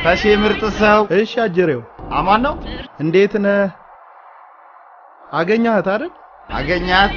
ተሼ ምርጥ ሰው እሺ አጀሬው አማን ነው። እንዴት ነህ? አገኛሃት አይደል? አገኛት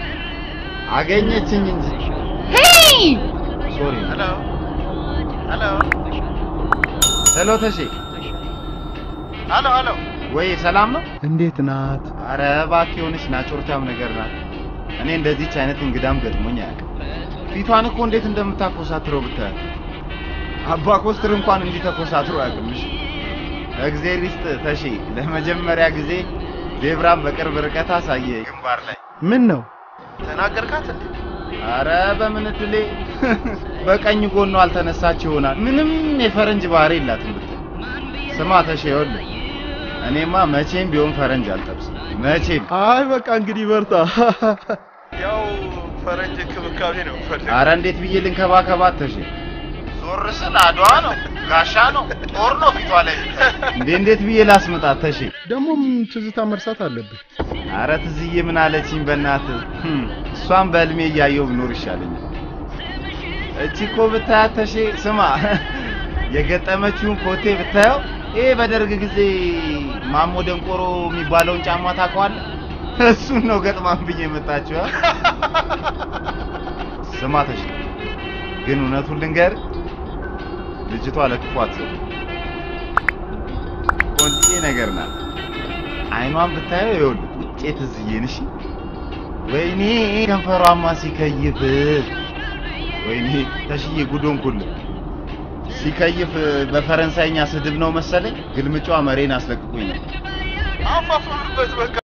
አገኘችኝ እንጂ ሄይ ሶሪ። ሄሎ ሄሎ ሄሎ ተሼ፣ ሄሎ ሄሎ ወይ ሰላም ነው? እንዴት ናት? አረ እባክህ የሆነች ናጮርታም ነገር ናት። እኔ እንደዚች አይነት እንግዳም ገጥሞኝ አያውቅም። ፊቷን እኮ እንዴት እንደምታኮሳትረው ብታያት። አባ ኮስትር እንኳን እንዲህ ተኮሳትሮ አያውቅምሽ። እግዜር ይስጥ ተሼ፣ ለመጀመሪያ ጊዜ ዜብራን በቅርብ ርቀት አሳየ ግንባር ላይ። ምን ነው? ተናገርካት እንዴ? አረ በምን እድሌ በቀኝ ጎኗ አልተነሳች ይሆናል። ምንም የፈረንጅ ባህሪ የላትም ብትል። ስማ ተሼ፣ ይኸውልህ እኔማ መቼም ቢሆን ፈረንጅ አልጠብስም። መቼም አይ በቃ እንግዲህ በርታ። ያው ፈረንጅ እንክብካቤ ነው ፈልግ አረ እንዴት ብዬ ልንከባከባት ተሼ? ዞር ስል አድዋ ነው ጋሻ ነው ጦር ነው ፊቷ ላይ እንዴ! እንዴት ብዬ ላስመጣት ተሼ? ደግሞም ትዝታ መርሳት አለብህ። አረ ትዝዬ ምን አለችኝ በእናትህ? ህም፣ እሷን በህልሜ እያየሁ ብኖር ይሻለኛል። እቺ እኮ ብታያት ተሼ፣ ስማ የገጠመችውን ኮቴ ብታየው፣ ይሄ በደርግ ጊዜ ማሞ ደንቆሮ የሚባለውን ጫማ ታውቀዋለህ? እሱን ነው ገጥማን ብዬ የመጣችው። አ? ስማ ተሼ፣ ግን እውነቱን ልንገር፣ ልጅቷ ለክፉ አትሰጥም። ቆንጆ ነገር ናት። አይኗን ብታየው ይኸውልህ ቁጭ ትዝዬን። እሺ ወይኔ ከንፈሯማ ሲከይፍ፣ ወይኔ ተሽዬ ጉዶን ኩል ሲከይፍ በፈረንሳይኛ ስድብ ነው መሰለኝ። ግልምጫዋ መሬን አስለቅቁኝ ነው። አፋፍሩበት በቃ